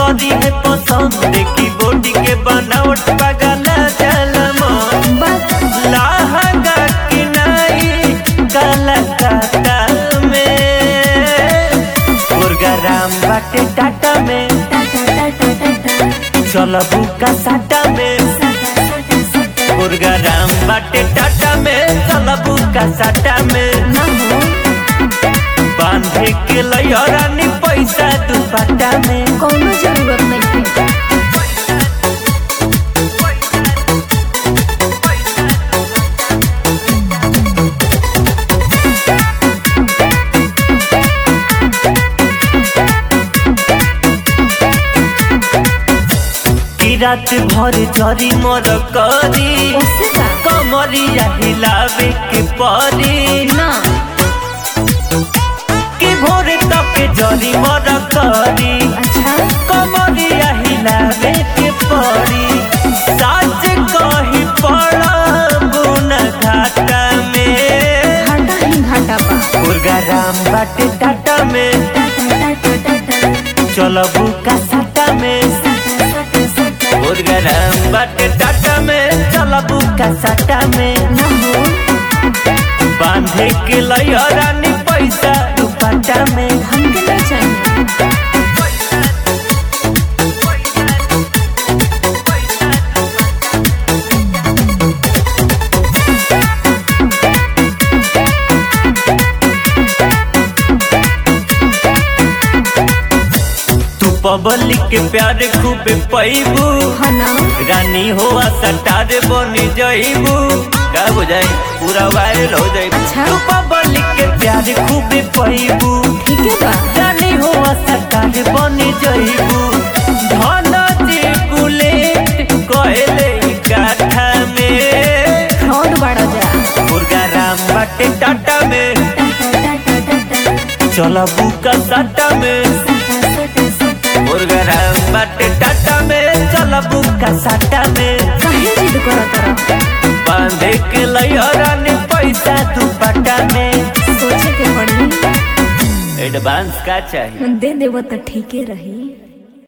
करी है पसंद देखी बॉडी के बनावट पगला जलम बस लहंगा की नाई कलकत्ता में मुर्गाराम बाटे टाटा में टाटा टाटा टाटा चलबू का साटा में सटा सटा सटा मुर्गाराम बाटे टाटा में चलबू का साटा में ना हो बांधे के लयरानी पैसा दुपट्टा में कोनो जरूरत नहीं है कि रात भर जरी मर करी उससे का कमरिया हिलावे के परी ना कि भोर तक जरी मर करी अच्छा कमरिया हिलावे के परी साज कही पड़बू न घाटा में घाटा ही घाटा बा मुर्गाराम बाटे टाटा में टाटा टाटा टाटा चलबू का साटा में सटा सटा सटा मुर्गाराम बाटे टाटा में चलबू का साटा में ना हो बांधे के लयरानी पैसा दुपट्टा में हमके नहीं चाहिए तू पब्लिक के प्यार खूबे पैबू हाँ ना रानी हो सटार बनी जईबू का हो जाए पूरा वायरल हो जाए अच्छा। तू पब्लिक के प्यार खूबे पैबू ठीक है बा रानी हो सटार बनी जईबू धन जी बुलेट कहले काठा में फ्रॉड बड़ा जा मुर्गा राम बाटे टाटा में टाटा टाटा टाटा चलबू का साटा में सटा सटा सटा मुर्गा राम बाटे टाटा में चलबू का साटा में काहे जिद करत रह बांधे के लयरानी पैसा दुपट्टा में सोचे के पड़ी एडवांस का चाहिए दे देव तो ठीके रही